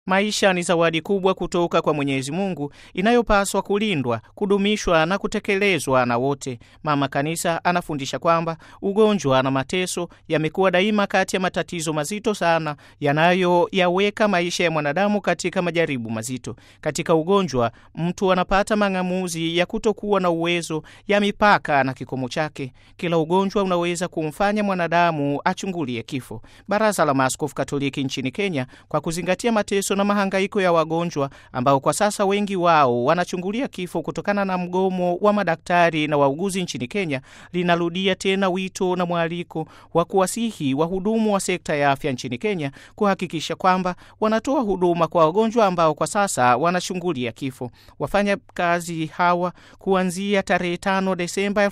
Maisha ni zawadi kubwa kutoka kwa Mwenyezi Mungu inayopaswa kulindwa, kudumishwa na kutekelezwa na wote. Mama Kanisa anafundisha kwamba ugonjwa na mateso yamekuwa daima kati ya matatizo mazito sana yanayoyaweka maisha ya mwanadamu katika majaribu mazito. Katika ugonjwa, mtu anapata mang'amuzi ya kutokuwa na uwezo ya mipaka na kikomo chake. Kila ugonjwa unaweza kumfanya mwanadamu achungulie kifo. Baraza la Maaskofu Katoliki nchini Kenya, kwa kuzingatia mateso na mahangaiko ya wagonjwa ambao kwa sasa wengi wao wanachungulia kifo kutokana na mgomo wa madaktari na wauguzi nchini Kenya, linarudia tena wito na mwaliko wa kuwasihi wahudumu wa sekta ya afya nchini Kenya kuhakikisha kwamba wanatoa huduma kwa wagonjwa ambao kwa sasa wanachungulia kifo. Wafanya kazi hawa kuanzia tarehe 5 Desemba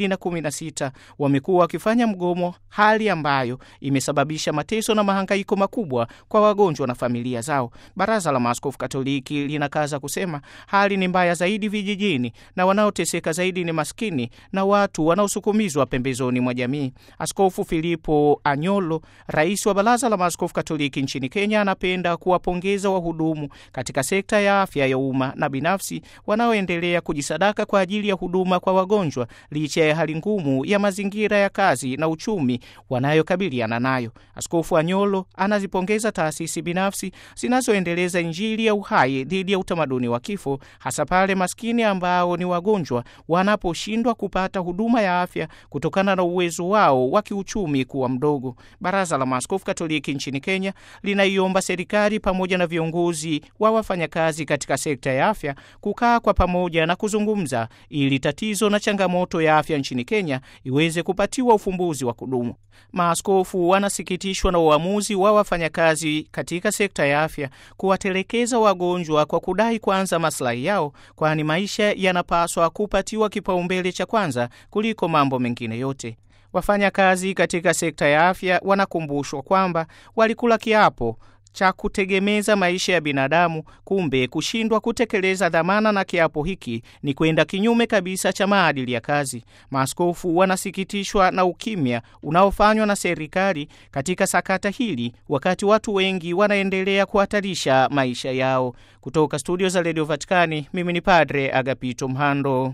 2016 wamekuwa wakifanya mgomo, hali ambayo imesababisha mateso na mahangaiko makubwa kwa wagonjwa na familia zao. Baraza la Maaskofu Katoliki linakaza kusema hali ni mbaya zaidi vijijini na wanaoteseka zaidi ni maskini na watu wanaosukumizwa pembezoni mwa jamii. Askofu Filipo Anyolo, rais wa Baraza la Maaskofu Katoliki nchini Kenya, anapenda kuwapongeza wahudumu katika sekta ya afya ya umma na binafsi wanaoendelea kujisadaka kwa ajili ya huduma kwa wagonjwa licha ya hali ngumu ya mazingira ya kazi na uchumi wanayokabiliana nayo. Askofu Anyolo anazipongeza taasisi binafsi zinazoendeleza Injili ya uhai dhidi ya utamaduni wa kifo, hasa pale maskini ambao ni wagonjwa wanaposhindwa kupata huduma ya afya kutokana na uwezo wao wa kiuchumi kuwa mdogo. Baraza la Maaskofu Katoliki nchini Kenya linaiomba serikali pamoja na viongozi wa wafanyakazi katika sekta ya afya kukaa kwa pamoja na kuzungumza ili tatizo na changamoto ya afya nchini Kenya iweze kupatiwa ufumbuzi wa kudumu. Maaskofu wanasikitishwa na uamuzi wa wafanyakazi katika sekta ya afya kuwatelekeza wagonjwa kwa kudai kwanza maslahi yao, kwani maisha yanapaswa kupatiwa kipaumbele cha kwanza kuliko mambo mengine yote. Wafanyakazi katika sekta ya afya wanakumbushwa kwamba walikula kiapo cha kutegemeza maisha ya binadamu. Kumbe kushindwa kutekeleza dhamana na kiapo hiki ni kwenda kinyume kabisa cha maadili ya kazi. Maaskofu wanasikitishwa na ukimya unaofanywa na serikali katika sakata hili, wakati watu wengi wanaendelea kuhatarisha maisha yao. Kutoka studio za redio Vatikani, mimi ni Padre Agapito Mhando.